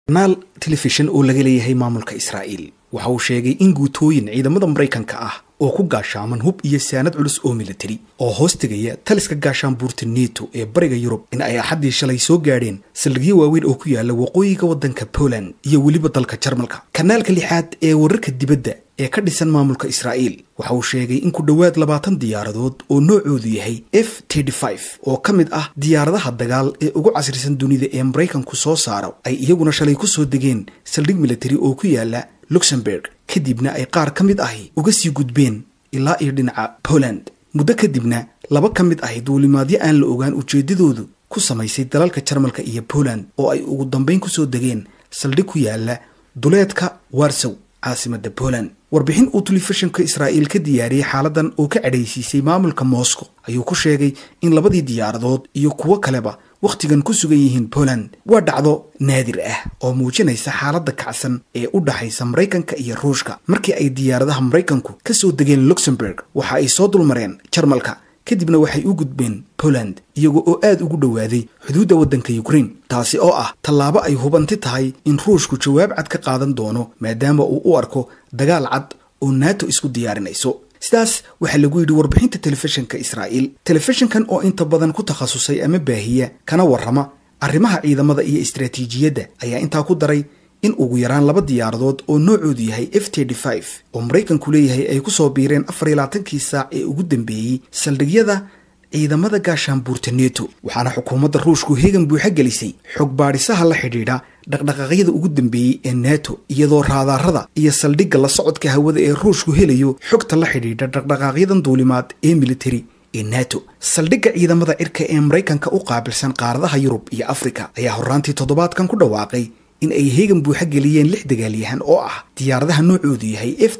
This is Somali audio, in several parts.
kanaal telefishan oo laga leeyahay maamulka israa'iil waxa uu sheegay in guutooyin ciidamada maraykanka ah oo ku gaashaaman hub iyo saanad culus oo militari oo hoos tegaya taliska gaashaanbuurta neto ee bariga yurub in ay axaddii shalay soo gaadheen saldhigyo waaweyn oo ku yaala waqooyiga waddanka poland iyo weliba dalka jarmalka kanaalka lixaad ee wararka dibadda ee ka dhisan maamulka israa'iil waxa uu sheegay in ku dhowaad labaatan diyaaradood oo noocoodu yahay f oo ka mid ah diyaaradaha dagaal ee ugu casrisan dunida ee maraykanku soo saaro ay iyaguna shalay ku soo degeen saldhig militari oo ku yaala luxemburg kadibna ay qaar ka mid ahi uga sii gudbeen ilaa iyo dhinaca poland muddo kadibna laba ka mid ahi duulimaadyo aan la ogaan ujeeddadoodu ku samaysay dalalka jarmalka iyo poland oo ay ugu dambayn kusoo degeen saldhig ku yaala duleedka warsow caasimada poland warbixin uu telefishinka israa'iil ka diyaariyey xaaladan oo ka cadhaysiisay maamulka moscow ayuu ku sheegay in labadii diyaaradood iyo kuwo kaleba wakhtigan ku sugan yihiin poland waa dhacdo naadir ah oo muujinaysa xaaladda kacsan ee u dhaxaysa maraykanka iyo ruushka markii ay diyaaradaha maraykanku ka soo degeen luxemburg waxa ay soo dulmareen jarmalka kadibna waxay u gudbeen poland iyago oo aad ugu dhowaaday xuduudda waddanka ukraine taasi oo ah tallaabo ay hubanti tahay in ruushku jawaab cad ka qaadan doono maadaama uu u arko dagaal cad oo nato isku diyaarinayso sidaas waxaa lagu yidhi warbixinta telefishinka israa'iil telefishinkan oo inta badan ku takhasusay ama baahiya kana warrama arrimaha ciidamada iyo istaraatiijiyadda ayaa intaa ku daray in ugu yaraan laba diyaaradood oo noocoodu yahay f oo maraykanku leeyahay ay ku soo biireen afar iyo labaatankii saac ee ugu dambeeyey saldhigyada ciidamada gaashaanbuurta neto waxaana xukuumadda ruushku hegan buuxa gelisay xog baadhisaha la xidhiidha dhaqdhaqaaqyada ugu dambeeyey ee nato iyadoo raadaarada iyo saldhigga la socodka hawada ee ruushku helayo xogta la xidhiidha dhaqdhaqaaqyadan duulimaad ee militari ee nato saldhigga ciidamada cirka ee maraykanka u qaabilsan qaaradaha yurub iyo afrika ayaa horraantii toddobaadkan ku dhawaaqay in ay heegan buuxa geliyeen lix dagaalyahan oo ah diyaaradaha noocoodu yahay f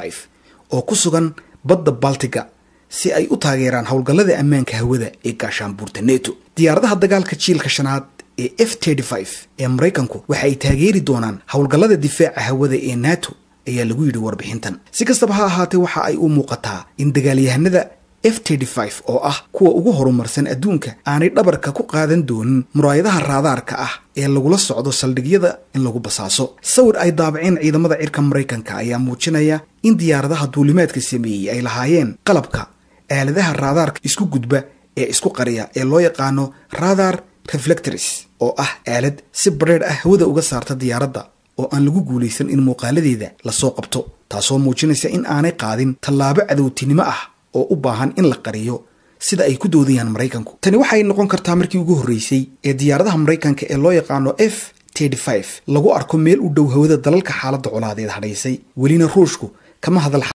oo ku sugan badda baltiga si ay u taageeraan howlgallada ammaanka hawada ee gaashaanbuurta neto diyaaradaha dagaalka jiilka shanaad ee f ee maraykanku waxa ay taageeri doonaan howlgallada difaaca hawada ee nato ayaa lagu yidhi warbixintan si kastaba ha ahaatee waxa ay u muuqataa in dagaalyahanada f oo ah kuwa ugu horumarsan adduunka aanay dhabarka ku qaadan doonin muraayadaha raadaarka ah ee lagula socdo saldhigyada in lagu basaaso sawir ay daabaceen ciidamada cirka maraykanka ayaa muujinaya in diyaaradaha duulimaadka sameeyey ay lahaayeen qalabka aaladaha raadaarka isku gudba ee isku qariya ee loo yaqaano radar reflectors oo ah aalad si badheedh ah hawada uga saarta diyaaradda oo aan lagu guulaysan in muuqaaladeeda lasoo qabto taasoo muujinaysa in aanay qaadin tallaabo cadowtinimo ah oo u baahan in la qariyo sida ay ku doodayaan maraykanku tani waxay noqon kartaa markii ugu horreysay ee diyaaradaha maraykanka ee loo yaqaano f lagu arko meel u dhow hawada dalalka xaaladda colaadeed hadhaysay welina ruushku kama hadal